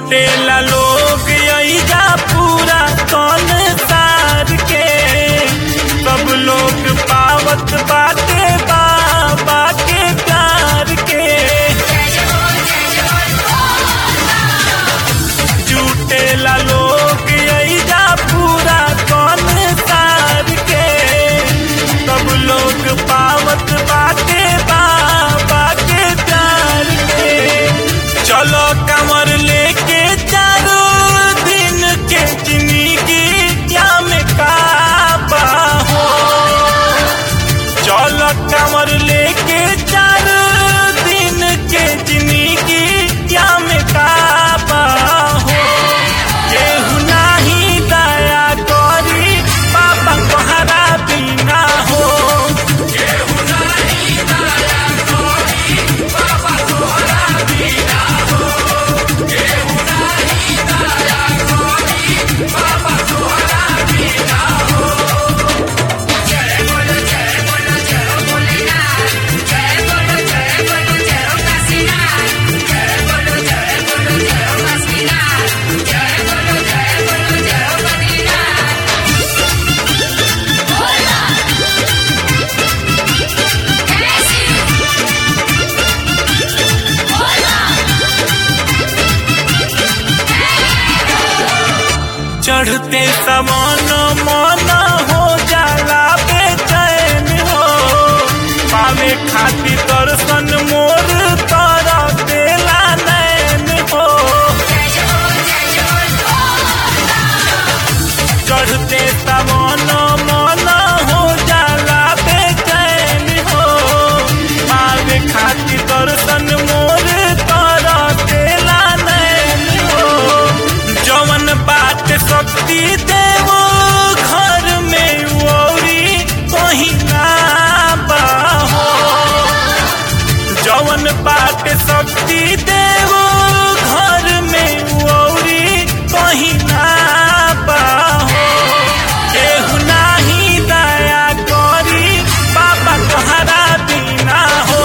जुटेला लोग अइजा पूरा कौन सार के सब लोग पावत बाटे बाबा के प्यार के जुटेला लोग अइजा पूरा कौन सार के सब लोग पावत बाटे बाबा के प्यार के चलो कमर लेके चारों दिन के जिंदगी क्या में काबा हो चलो कमर लेके चारों दिन के जिंदगी क्या में काबा हो केहू नाही दया करी पापा तोहरा बिना हो चढ़ते समान मन हो जाला बेचैन हो पावे खातिर दर्शन मोर तारा देला नैन हो चढ़ते समान मन हो जाला बेचैन हो पावे खातिर दर्शन मोर तारा देला नैन हो जवन बात शक्ति देवो घर में औरी कहीं ना बाहो जवन बात शक्ति देवो घर में औरी कहीं ना बाहो केहू नाही दया करी बाबा तोहरा बिना हो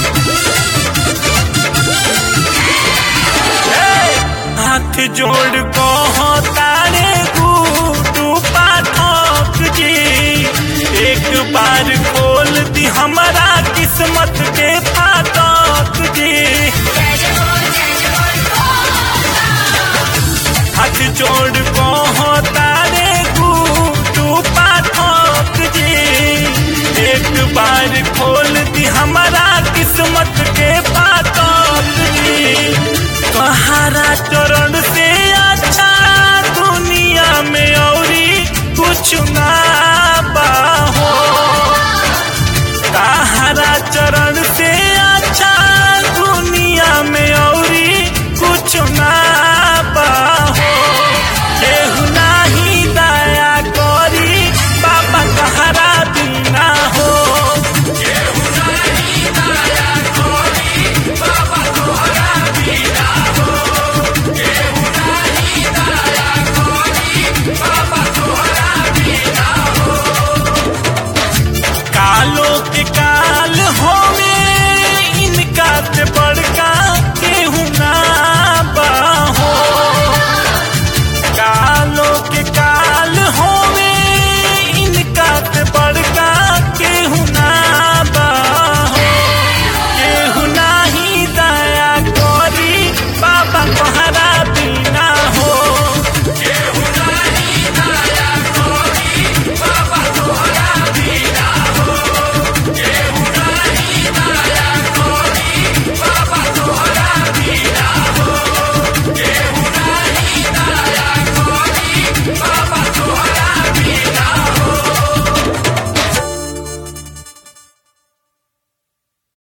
हाथ जोड़